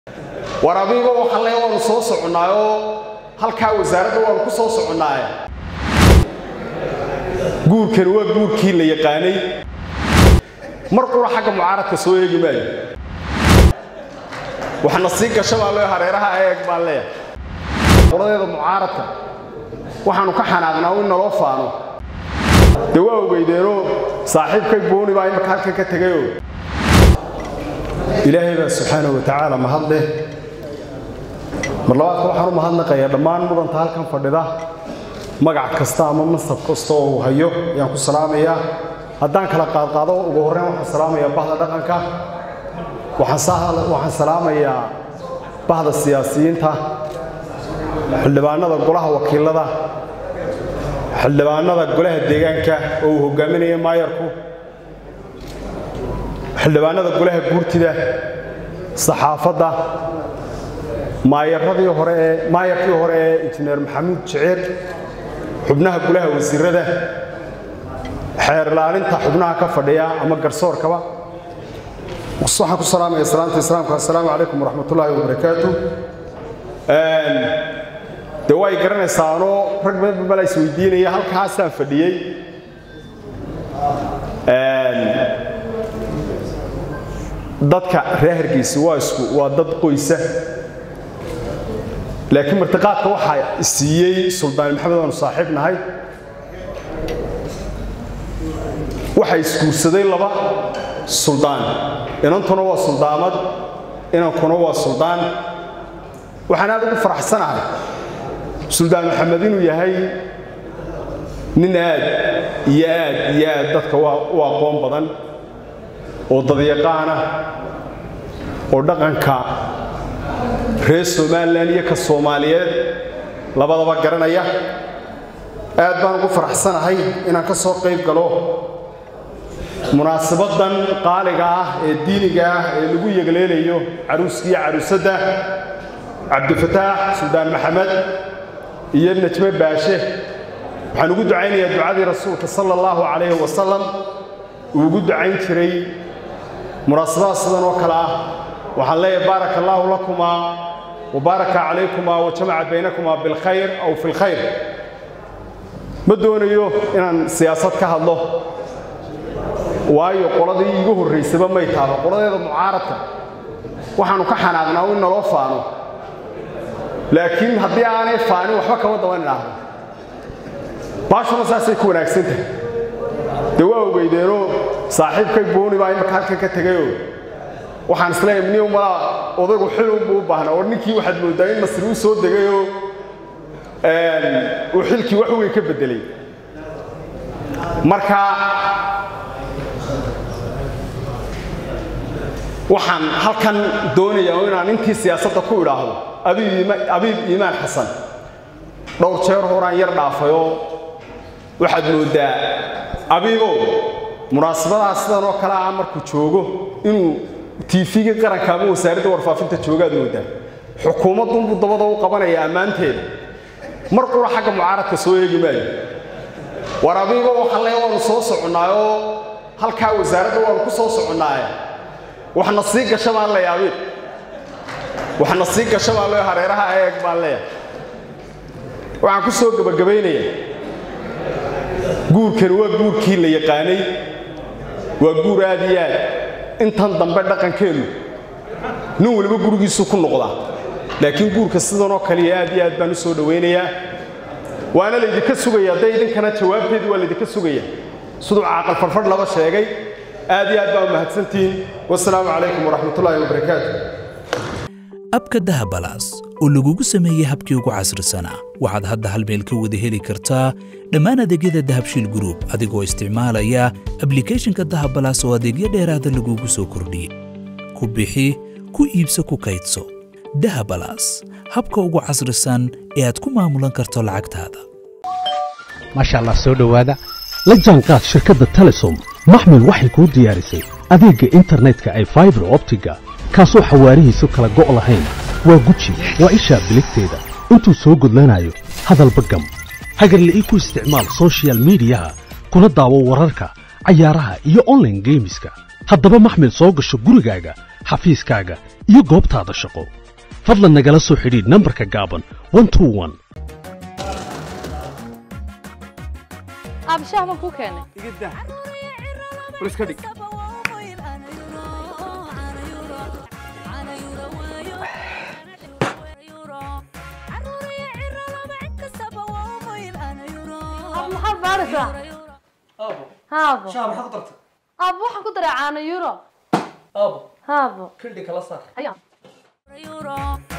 war abiiba waxaa le waanu soo soconnaayoo halkaa wasaaradda waanu ku soo soconnaaye guurkani waa guurkii la yaqaanay mar qura xagga mucaaradka soo eegi maayo waxna sii gasha baa lee hareeraha eeg baan leeyahay qoladeeda mucaaradka waxaanu ka xanaaqnaa in naloo faano dee waa ogeydeenoo saaxiibkay booni baa imaka halkan ka tegayoo ilaahay baa subxaanahu wa tacaala mahad leh mar labaadka waxaan u mahadnaqayaa dhammaan mudanta halkan fadhida magac kasta ama mansab kasta oo uu hayo ayaan ku salaamayaa haddaan kala qaadqaado ugu horreyn waxaan salaamayaa bahda dhaqanka waxaan salaamayaa bahda siyaasiyiinta xildhibaanada golaha wakiilada xildhibaanada golaha deegaanka oo uu hogaaminaya maayarku xildhibaanada golaha guurtida saxaafadda maayaradii hore ee maayarkii hore ee injineer maxamuud jiciir xubnaha golaha wasiirada xeer ilaalinta xubnaha ka fadhiya ama garsoorkaba waxaan ku salaamaya salaamta islaamka assalaamu calaykum waraxmatullaahi wabarakaatu dee way garanaysaanoo rag badan bala is weydiinaya halkaasaan fadhiyey dadka reer hargeysa waa isku waa dad qoysa laakiin martiqaadka waxaa siiyey suldaan maxamed aanu saaxiib nahay waxaa isguursaday laba suldaan inantuna waa suldaamad inankuna waa suldaan waxaan aad ugu faraxsanahay suldaan maxamed inuu yahay nin aad iyo aad iyo aad dadka u aqoon badan oo dadyaqaana oo dhaqanka reer somalilan iyo ka soomaaliyeed labadaba garanaya aad baan ugu faraxsanahay inaan ka soo qayb galo munaasabaddan qaaliga ah ee diiniga ah ee lagu yegleelayo caruuskiiyo caruusadda cabdifataax suldaan maxamed iyo najme baashe waxaan ugu ducaynayaa ducadii rasuulka sala allahu calayhi wasalam uu ugu ducayn jiray munaasabada sidan oo kale ah waxaan leeyahay baaraka allaahu lakumaa wabaaraka calaykumaa wa jamaca baynakumaa bilkhayr aw fi lkhayr ma doonayo inaan siyaasad ka hadlo waayo qoladii iigu horraysaba may taaba qoladeeda mucaaradka waxaanu ka xanaaqnaa in naloo faano laakiin haddii aanay faanin waxba kama daban idhaahdo baashuna saasay ku wanaagsan tahay dee waa ogeydeenoo saaxiibkay booni baa imaka halkan ka tegayoo waxaan isleeyahay mni malaa odaygu xilunbuu u baahnaa war ninkii waxaad mooddaa in masri u soo degayoo uu xilkii wax weyn ka beddelay marka waxaan halkan doonayaa inaan intii siyaasadda ku idhaahdo abiib iimaan xasan dhowr jeer horaan yar dhaafayoo waxaad mooddaa abiibow munaasabadaha sidan oo kale ah markuu joogo inuu tiifigii qaranka ama wasaaradda warfaafinta joogaad mooddaa xukuumaddunbuu dabada u qabanaya ammaanteeda mar qura xagga mucaaradka soo eegi maayo war abiiba waxaa le waanu soo soconnaayoo halkaa wasaaradda waanu ku soo soconnaaye waxna sii gasha baan leeya abiib waxna sii gasha baan lee hareeraha eeg baan leeyahay waxaan ku soo gebagabaynayaa guurkani waa guurkii la yaqaanay waa guur aad iyo aad intan dambe dhaqankeennu nin waliba gurigiisuu ku noqdaa laakiin guurka sidanoo kaliya aad iyo aad baan u soo dhowaynayaa waana laydinka sugaya hadday idinkana jawaabteedii waa laydinka sugaya siduu caaqal farfadh laba sheegay aad iyo aad baa u mahadsantihiin wasalaamu calaykum waraxmatullaahi wabarakaatu abka dahabalaas oo lagugu sameeyey habkii ugu casrisanaa waxaad hadda hal meel ka wada heli kartaa dhammaan adeegyada dahabshiil gruub adigoo isticmaalaya ablikhethonka dahabalaas oo adeegyo dheeraada lagugu soo kordhiyey ku bixi ku iibso ku kaydso dahabalaas habka ugu casrisan ee aad ku maamulan karto lacagtaada maasha allah soo dhowaada la jaanqaad shirkadda telesom maxmil waxay kuu diyaarisay adeegga internetka ay faibar optiga kaasoo xawaarihiisu kala go' lahayn waa guji waa ishaa biligteeda intuu soo gudlanayo hadalba gam hagarle ii ku isticmaal soshiyal miidiyaha kuna daawo wararka cayaaraha iyo onlaine geemiska haddaba maxmil soo gasho gurigaaga xafiiskaaga iyo goobtaada shaqo fadlan nagala soo xidhiidh nambarka gaaban 121 abshaah baan kuu keenay iga daa bal iska dhig ab maxaad baaraysaa aabo haabo shaha maxaad ku dartay ab waxaan ku daray caano euro aabo haabo kildhi kala saar ayaa euro